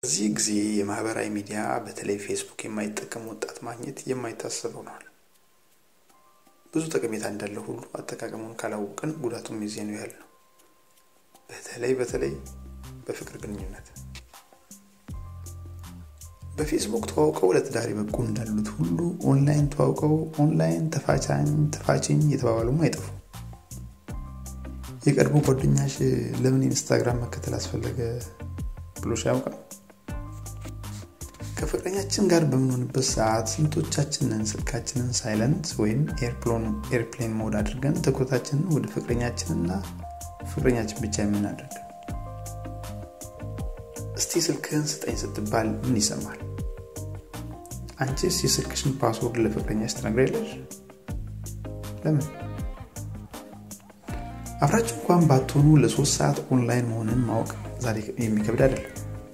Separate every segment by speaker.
Speaker 1: በዚህ ጊዜ የማህበራዊ ሚዲያ በተለይ ፌስቡክ የማይጠቀም ወጣት ማግኘት የማይታሰብ ሆኗል። ብዙ ጠቀሜታ እንዳለው ሁሉ አጠቃቀሙን ካላወቅን ጉዳቱም የዚህ ነው ያህል ነው። በተለይ በተለይ በፍቅር ግንኙነት በፌስቡክ ተዋውቀው ለትዳር የበቁ እንዳሉት ሁሉ ኦንላይን ተዋውቀው ኦንላይን ተፋቻኝ ተፋችኝ የተባባሉም አይጠፉ። የቀድሞ ጓደኛሽ ለምን ኢንስታግራም መከተል አስፈለገ ብሎሽ ያውቃል? ከፍቅረኛችን ጋር በምንሆንበት ሰዓት ስንቶቻችንን ስልካችንን ሳይለንት ወይም ኤርፕሌን ሞድ አድርገን ትኩረታችንን ወደ ፍቅረኛችንና ፍቅረኛችን ብቻ የምናደርግ እስቲ ስልክህን ስጠኝ ስትባል ምን ይሰማል? አንቺስ የስልክሽን ፓስወርድ ለፍቅረኛሽ ትነግሪያለሽ? ለምን? አብራችሁ እንኳን ባትሆኑ ለሶስት ሰዓት ኦንላይን መሆንን ማወቅ ዛሬ የሚከብድ አይደለም።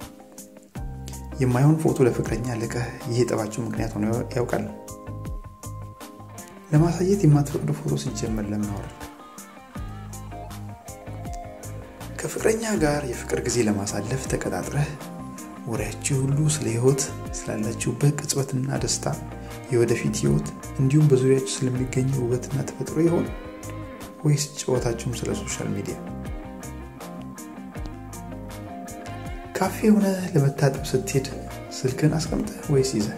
Speaker 1: የማይሆን ፎቶ ለፍቅረኛ ልቀህ ይህ የጠባችሁ ምክንያት ሆኖ ያውቃል? ለማሳየት የማትፈቅዱ ፎቶ ሲጀመር ለምን አወረድ? ከፍቅረኛ ጋር የፍቅር ጊዜ ለማሳለፍ ተቀጣጥረህ ወሬያችሁ ሁሉ ስለ ህይወት ስላላችሁበት ቅጽበትና ደስታ፣ የወደፊት ህይወት እንዲሁም በዙሪያችሁ ስለሚገኘው ውበትና ተፈጥሮ ይሆን ወይስ ጨዋታችሁም ስለ ሶሻል ሚዲያ? ካፌ ሆነ ለመታጠብ ስትሄድ ስልክን አስቀምጠህ ወይስ ይዘህ?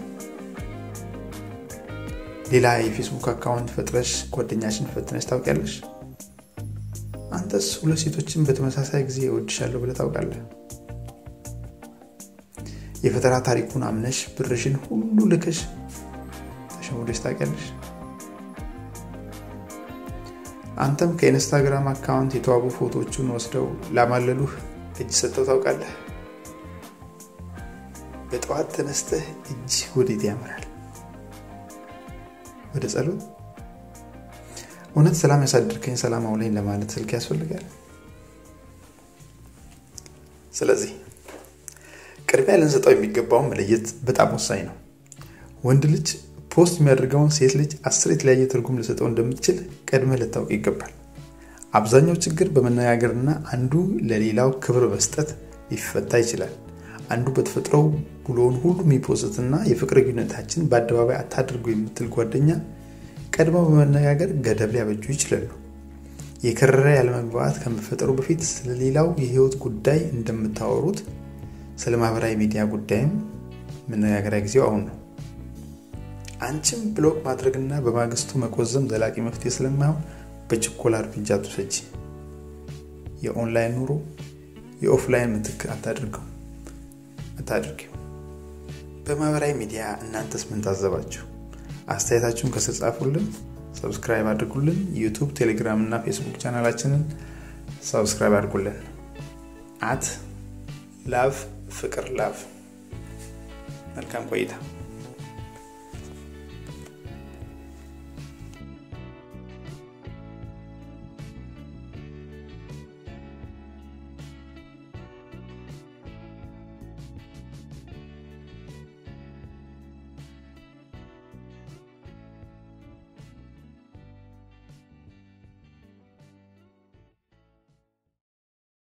Speaker 1: ሌላ የፌስቡክ አካውንት ፈጥረሽ ጓደኛሽን ፈትነሽ ታውቂያለሽ? አንተስ ሁለት ሴቶችን በተመሳሳይ ጊዜ እወድሻለሁ ብለህ ታውቃለህ? የፈጠራ ታሪኩን አምነሽ ብርሽን ሁሉ ልከሽ ተሸውደሽ ታውቂያለሽ? አንተም ከኢንስታግራም አካውንት የተዋቡ ፎቶዎቹን ወስደው ላማለሉህ እጅ ሰጥተው ታውቃለህ? በጠዋት ተነስተህ እጅ ወዴት ያምራል? ወደ ጸሎት? እውነት ሰላም ያሳድርከኝ ሰላም አውለኝ ለማለት ስልክ ያስፈልጋል? ስለዚህ ቅድሚያ ልንሰጠው የሚገባውን መለየት በጣም ወሳኝ ነው። ወንድ ልጅ ፖስት የሚያደርገውን ሴት ልጅ አስር የተለያየ ትርጉም ልሰጠው እንደምትችል ቀድመህ ልታውቅ ይገባል። አብዛኛው ችግር በመነጋገርና አንዱ ለሌላው ክብር መስጠት ሊፈታ ይችላል። አንዱ በተፈጥሮው ውሎውን ሁሉ የሚፖስትና የፍቅር ግንኙነታችን በአደባባይ አታድርጉ የምትል ጓደኛ ቀድመው በመነጋገር ገደብ ሊያበጁ ይችላሉ። የከረረ ያለመግባባት ከመፈጠሩ በፊት ስለሌላው የህይወት ጉዳይ እንደምታወሩት ስለ ማህበራዊ ሚዲያ ጉዳይም መነጋገሪያ ጊዜው አሁን ነው። አንቺም ብሎክ ማድረግና በማግስቱ መቆዘም ዘላቂ መፍትሄ ስለማይሆን በችኮላ እርምጃ ትውሰጂ። የኦንላይን ኑሮ የኦፍላይን ምትክ አታድርገው አታድርጊው። በማህበራዊ ሚዲያ እናንተስ ምን ታዘባችሁ? አስተያየታችሁን ከስር ጻፉልን። ሰብስክራይብ አድርጉልን። ዩቱብ፣ ቴሌግራም እና ፌስቡክ ቻናላችንን ሰብስክራይብ አድርጉልን። አት ላቭ ፍቅር ላቭ። መልካም ቆይታ